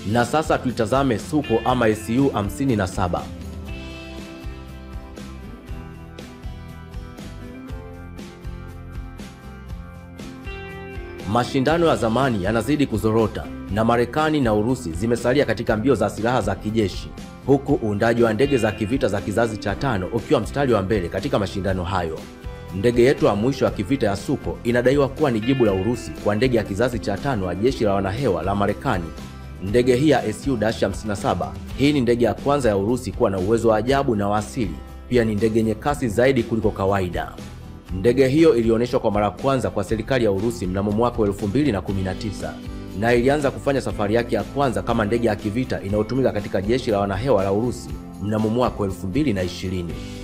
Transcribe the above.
Na sasa tuitazame Suko ama Su 57. Mashindano ya zamani yanazidi kuzorota na Marekani na Urusi zimesalia katika mbio za silaha za kijeshi, huku uundaji wa ndege za kivita za kizazi cha tano ukiwa mstari wa mbele katika mashindano hayo. Ndege yetu ya mwisho ya kivita ya Suko inadaiwa kuwa ni jibu la Urusi kwa ndege ya kizazi cha tano ya jeshi la wanahewa la Marekani. Ndege hii ya Su-57 hii ni ndege ya kwanza ya Urusi kuwa na uwezo wa ajabu na wa asili. Pia ni ndege yenye kasi zaidi kuliko kawaida. Ndege hiyo ilionyeshwa kwa mara ya kwanza kwa serikali ya Urusi mnamo mwaka 2019 na ilianza kufanya safari yake ya kwanza kama ndege ya kivita inayotumika katika jeshi la wanahewa la Urusi mnamo mwaka 2020.